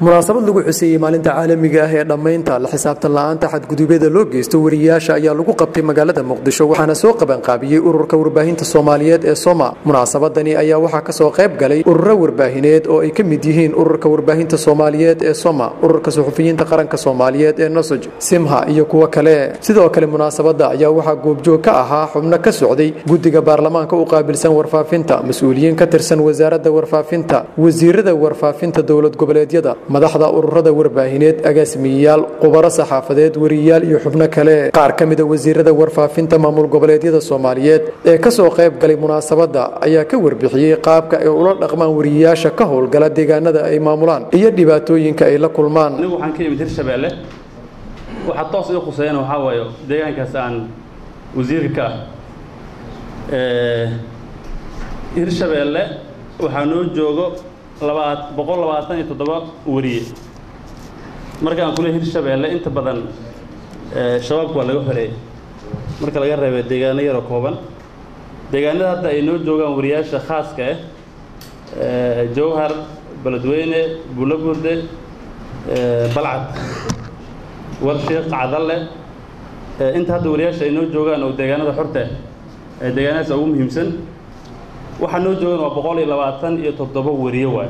munaasabad lagu xuseeyey maalinta caalamiga ah ee dhammaynta la xisaabtan la'aanta xadgudubyada loo geysto wariyaasha ayaa lagu qabtay magaalada muqdisho waxaana soo qabanqaabiyey ururka warbaahinta soomaaliyeed ee soma munaasabadani ayaa waxaa kasoo qayb galay ururo warbaahineed oo ay ka mid yihiin ururka warbaahinta soomaaliyeed ee soma ururka suxufiyiinta qaranka soomaaliyeed ee nosoj simha iyo kuwo kale sidoo kale munaasabada ayaa waxaa goobjoog ka ahaa xubno ka socday guddiga baarlamaanka u qaabilsan warfaafinta mas-uuliyiin ka tirsan wasaaradda warfaafinta wasiirada warfaafinta dowlad goboleedyada madaxda ururada warbaahineed agaasimiyeyaal khubaro saxaafadeed wariyaal iyo xubno kale qaar ka mida wasiirada warfaafinta maamul goboleedyada soomaaliyeed ee kasoo qayb galay munaasabadda ayaa ka warbixiyey qaabka ay ula dhaqmaan wariyayaasha ka howlgala deegaanada ay maamulaan iyo dhibaatooyinka ay la kulmaan anigu waxaan ka imid hirshabeelle waxaa toos ii khuseeyana waxaa waayo deegaankaas aan wasiirka ka ah hirshabeelle waxaa noo joogo labaa boqol labaatan iyo toddoba wariye marka aan kule hirshabeelle inta badan shabaabka waa laga xoreeyey marka laga reebay deegaano yaroo kooban deegaanada hadda ay noo joogaan wariyaasha khaaska ah jowhar beledweyne bulaburde balcad warshiiq cadalle inta hadda wariyaasha ay noo joogaan oo deegaanada xorta ee deegaanadaas ugu muhiimsan waxaa noo joogan waa boqol iyo labaatan iyo toddoba wariye waay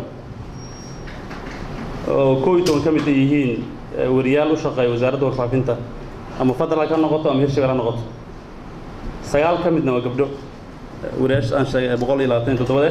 oo koob iyo toban ka mid ay yihiin wariyaal u shaqeeya wasaaradda warfaafinta ama federal ka noqoto ama hirshabelle ha noqoto sagaal ka midna waa gabdho wariyaasha aan sheegay boqol iyo labaatan iyo toddobade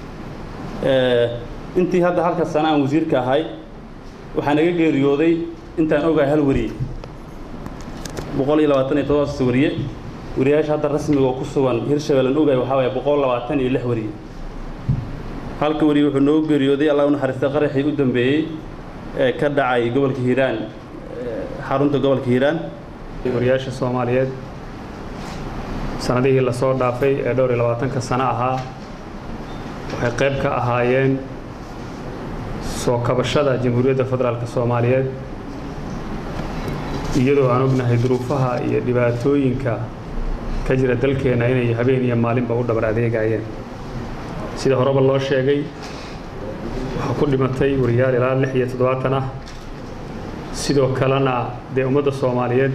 intii hadda halka sana aan wasiirka ahay waxaa naga geeriyooday intaan ogahay hal wariye boqol iyo labaatan iyo toddobaas wariye wariyaasha hadda rasmiga oo ku sugan hirshabeellan ogahay waxaa waaya boqol labaatan iyo lix wariye halka wariye wuxuu noogu geeriyooday allah u naxariistay qaraxii u dambeeyey ee ka dhacay gobolka hiiraan xarunta gobolka hiiraan wariyaasha soomaaliyeed sanadihii lasoo dhaafay ee dhowr iyo labaatanka sano ahaa waxay qayb ka ahaayeen soo kabashada jamhuuriyadda federaalka soomaaliyeed iyadoo aan ognahay duruufaha iyo dhibaatooyinka ka jira dalkeenna inay habeen iyo maalinba u dhabar adeegayeen sida horeba loo sheegay waxaa ku dhimatay wariyaal ilaa lix iyo toddobaatan ah sidoo kalena dee ummadda soomaaliyeed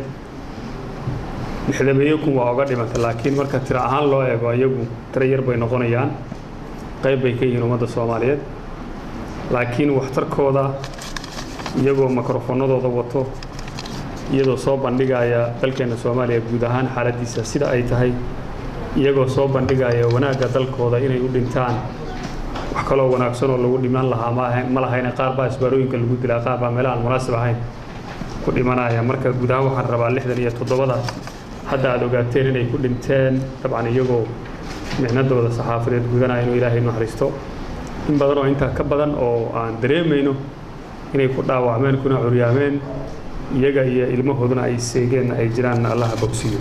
lixdameeyo kun waa oga dhimatay laakiin marka tiro ahaan loo eego iyagu tiro yar bay noqonayaan qayb bay ka yihiin ummadda soomaaliyeed laakiin waxtarkooda iyagoo mikrofoonadooda wato iyadoo soo bandhigaya dalkeenna soomaaliya guud ahaan xaaladdiisa sida ay tahay iyagoo soo bandhigaya wanaagga dalkooda inay u dhintaan wax kaloo wanaagsan oo lagu dhiman lahaa ma lahayne qaar baa isbaarooyinka lagu dilaa qaar baa meelaha aan munaasib ahayn ku dhimanaya marka guud ahaan waxaan rabaa lixdan iyo toddobada hadda aad ogaateen inay ku dhinteen dabcan iyagoo micnadooda saxaafadeed gudanaya inuu ilaahay naxariisto in badan oo intaa ka badan oo aan dareemayno inay ku dhaawacmeen kuna curyaameen iyaga iyo ilmahooduna ay seegeen ay jiraan allaha bogsiyo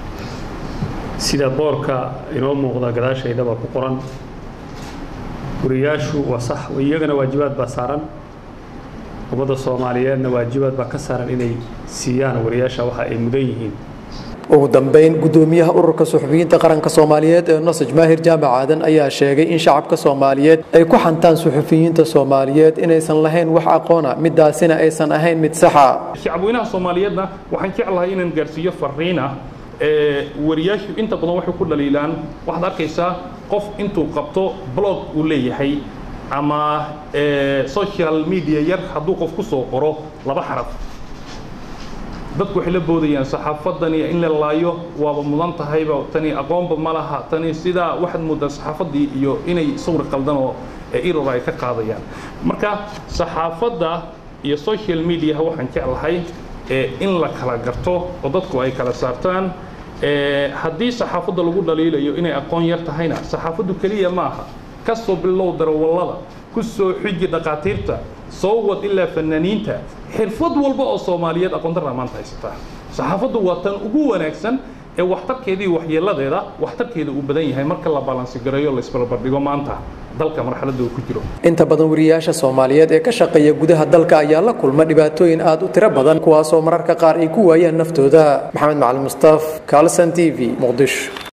sida boorka inoo muuqda gadaashaydaba ku qoran wariyaashu waa sax iyagana waajibaad baa saaran ummadda soomaaliyeedna waajibaad baa ka saaran inay siiyaan wariyaasha waxa ay mudan yihiin ugu dambeyn gudoomiyaha ururka suxufiyiinta qaranka soomaaliyeed ee nosaj maahir jaamac aadan ayaa sheegay in shacabka soomaaliyeed ay ku xantaan suxufiyiinta soomaaliyeed inaysan lahayn wax aqoona midaasina aysan ahayn mid saxa shacabweynaha soomaaliyeedna waxaan jeclahay inaan gaarsiiyo fariina wariyaashu inta badan waxay ku dhaliilaan waxaad arkaysaa qof intuu qabto blog uu leeyahay ama social media yar hadduu qof ku soo qoro laba xaraf dadku waxay la boodayaan saxaafadani in la laayo waaba mudan tahayba tani aqoonba ma laha tani sidaa waxaad moodaa saxaafaddii iyo inay sawir qaldan oo eror ay ka qaadayaan marka saxaafadda iyo social mediaha waxaan jeclahay in la kala garto oo dadku ay kala saartaan haddii saxaafadda lagu dhaliilayo inay aqoon yar tahayna saxaafaddu keliya maaha ka soo bilow darawallada ku soo xiji dhakhaatiirta soo wad ilaa fanaaniinta xirfad walba oo soomaaliyeed aqoondarraa maanta haysataa saxaafaddu waa tan ugu wanaagsan ee waxtarkeeda iyo waxyeeladeeda waxtarkeeda uu badan yahay marka la balansigareeyo la isbarbardhigo maanta dalka marxaladda uu ku jiro inta badan wariyaasha soomaaliyeed ee ka shaqeeya gudaha dalka ayaa la kulma dhibaatooyin aad u tiro badan kuwaasoo mararka qaar ay ku waayaan naftooda maxamed macalin mustaaf kaalsan t v muqdisho